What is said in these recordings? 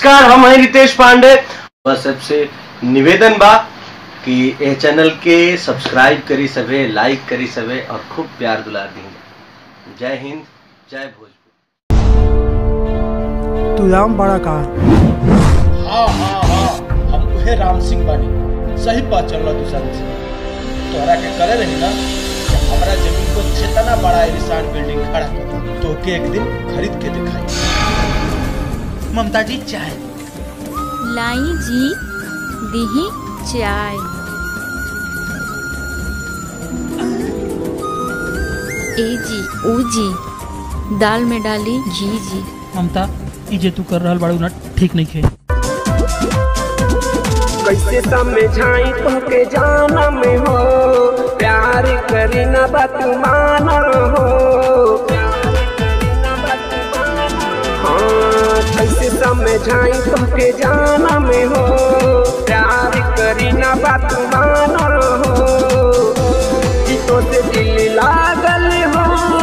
नमस्कार हम हैं रितेश पांडे बस सबसे निवेदन बा कि यह चैनल के सब्सक्राइब करी सवे लाइक करी सवे और खूब प्यार दुलार दी जय हिंद जय भोजपुर तू राम बड़ा का हाँ हाँ हाँ हम उहे राम सिंह बानी सही बात चल रहा दूसरा से तोहरा के करे रही ना कि हमरा जमीन को जितना बड़ा एलिसान बिल्डिंग खड़ा कर तो के एक दिन खरीद के दिखाई ममता जी चाय लाई जी दीही चाय ए जी ओ जी दाल में डाली घी जी ममता ई जे तू कर रहल बाड़ू ना ठीक नहीं खे कैसे समझाई तोके जाना में हो प्यार करी न बतमाना हो हाँ कैसे समझाई तोके जाना में हो प्यार करी न बतमाना हो कि तो से दिल लागल हो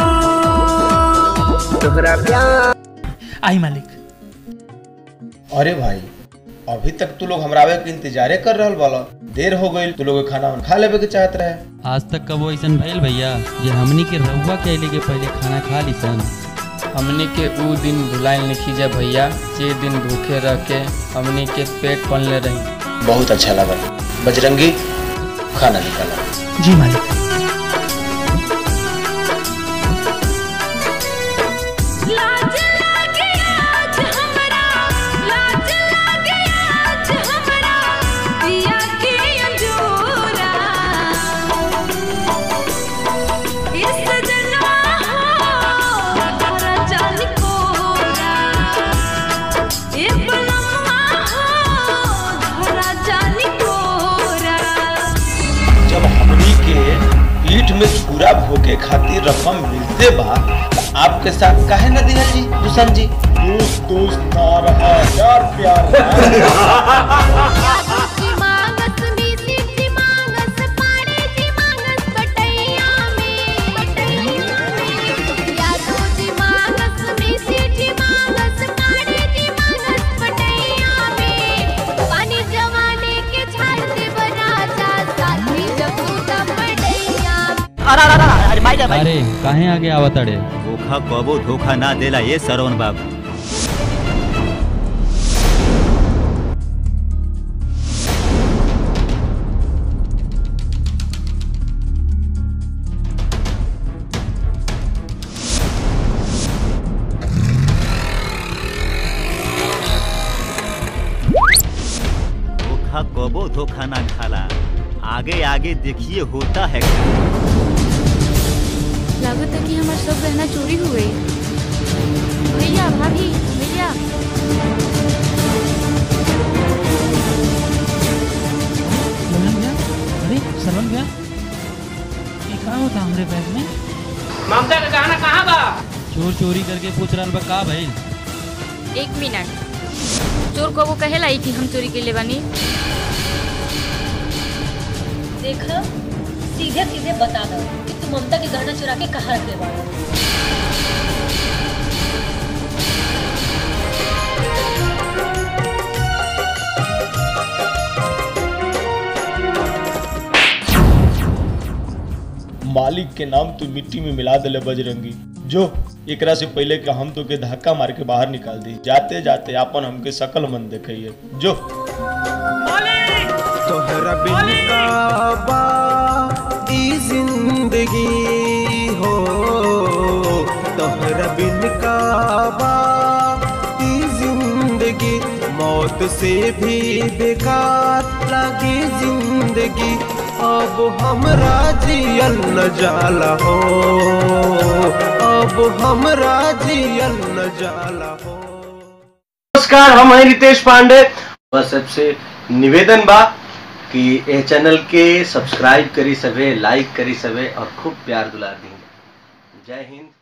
तोहरा प्यार आई मालिक अरे भाई अभी तक तू लोग हमरा आवे के इंतजारे कर रहल बाला देर हो गई तू लोग खाना वाना खा लेवे के चाहत रहे आज तक कबो ऐसन भइल भैया जे हमनी के रहुआ के अइले के पहले खाना खा ली सन हमनी के ऊ दिन भुलाइल नहीं जा भैया जे दिन भूखे रह के हमनी के पेट पलले रही बहुत अच्छा लगा बजरंगी खाना निकाला जी मालिक लाज लागे आज हमरा लाज लागे आज हमरा दिया के अंजूरा इस सजना हो धरा जान कोरा ए बलम्मा हो धरा जान कोरा जब हमनी के पीठ में छुरा भोगे खातिर रकम मिलते बा त आपके साथ काहे न दिया जी दुष्यंत जी दोस्त दोस्त ना रहा प्यार प्यार जी मांगस मीठी जी मांगस पाड़े जी मांगस बटैया में यादो जी मांगस मीठी जी मांगस पाड़े जी मांगस बटैया में पानी जवाने के छाल दे बराजा साथी जब टूटा पड़ैया अरे काहे आगे आवत अड़े धोखा कबो धोखा ना देला ये सरवन बाबू धोखा कबो धोखा ना खाला आगे आगे देखिए होता है क्या लागत है कि हमारा सब गहना चोरी हो गई भैया भाभी भैया सरवन भैया अरे सरवन भैया ये का होता हमरे बैग में ममता का गाना कहाँ बा चोर चोरी करके पूछ रहल बा का भइल एक मिनट चोर को वो कहेला कि हम चोरी के ले बानी देख सीधे सीधे बता दो कि तू ममता के गहना चुरा के कहाँ रखे बाड़ा मालिक के नाम तू मिट्टी में मिला देले बजरंगी जो एकरा से पहले कि हम तो के धक्का मार के बाहर निकाल दी जाते जाते आपन हमके सकल मन देखिए जो तोहरा बिन का बा ई जिंदगी हो तोहरा बिन का बा ई जिंदगी मौत से भी बेकार लगी जिंदगी अब हमरा जियल न जाला हो अब हमरा जियल न जाला हो नमस्कार हम हैं रितेश पांडे बस सबसे निवेदन बा कि यह चैनल के सब्सक्राइब करी सवे लाइक करी सवे और खूब प्यार दुलार दी जय हिंद